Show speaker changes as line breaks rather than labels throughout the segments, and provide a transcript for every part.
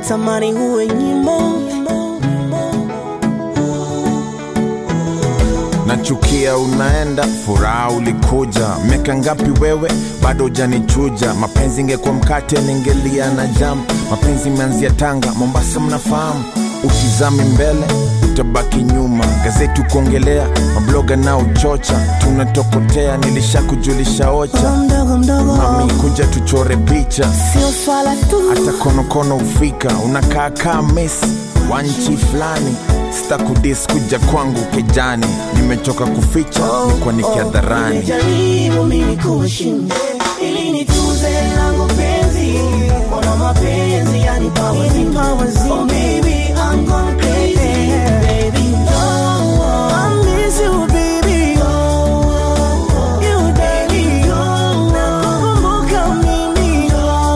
natamani uwe nyimbo
nachukia unaenda furaha ulikuja miaka ngapi wewe bado hujanichuja mapenzi ingekuwa mkate ningelia na jam mapenzi imeanzia tanga mombasa mnafahamu utizami mbele utabaki nyuma gazeti kuongelea mabloga na uchocha tunatokotea nilishakujulisha ocha
mdogo mdogo
mami kuja tuchore picha
sio swala tu
hata konokono ufika unakaa kaa mesi wa nchi fulani sitakudis kuja kwangu kejani nimechoka kuficha kwa nikiadharani
Nimejaribu mimi kuheshimu ili nitunze langu penzi, mbona mapenzi yanipa wazimu. Oh baby, I'm gone crazy. Baby, oh, I miss you baby. You baby, nakukumbuka mimi.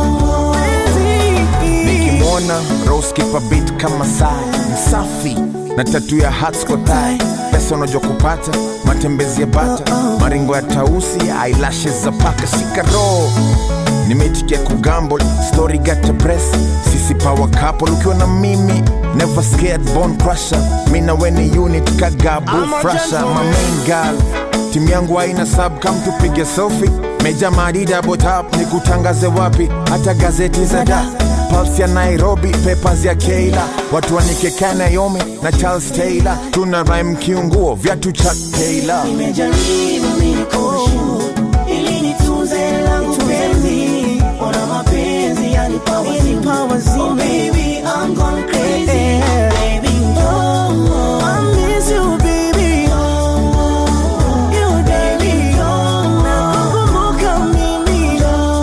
Penzi.
nikimwona rose kipa beat kama sai msafi na tatu ya hats kwa tai pesa unajua kupata matembezi ya bata maringo ya tausi eyelashes za paka shika roho nimeitikia kugamble story got a press sisi power couple ukiwa na mimi never scared bone crusher mi na weni unit kagabu
I'm a
frasha my
gentleman.
main girl timu yangu haina sub kam tupige selfie meja madida botap ni kutangaze wapi hata gazeti za da Pulse ya Nairobi, papers ya Keila, watu wanike Naomi na Charles Taylor, tuna rhyme kiunguo viatu cha Taylor.
Nimejaribu mimi kuheshimu ili nitunze langu penzi, mbona mapenzi yanipa wazimu. Oh baby, I'm gone crazy. Baby, oh, I miss you baby. You baby, nakukumbuka mimi.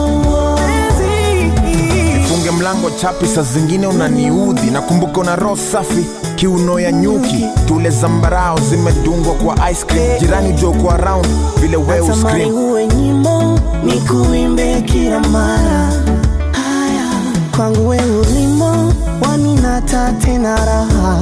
Penzi.
funge mlango chapi, saa zingine unaniudhi. Nakumbuka una roho safi, kiuno ya nyuki, tule zambarao zimedungwa kwa ice cream. Jirani joko around vile we
Natamani
uscream.
uwe nyimbo nikuimbe kila mara. Haya kwangu we ulimo waninata tena raha.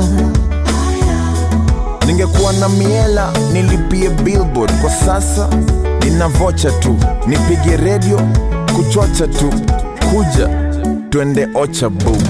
Ningekuwa na miela nilipie billboard, kwa sasa nina vocha tu, nipige redio kuchocha tu, kuja twende ocha boo.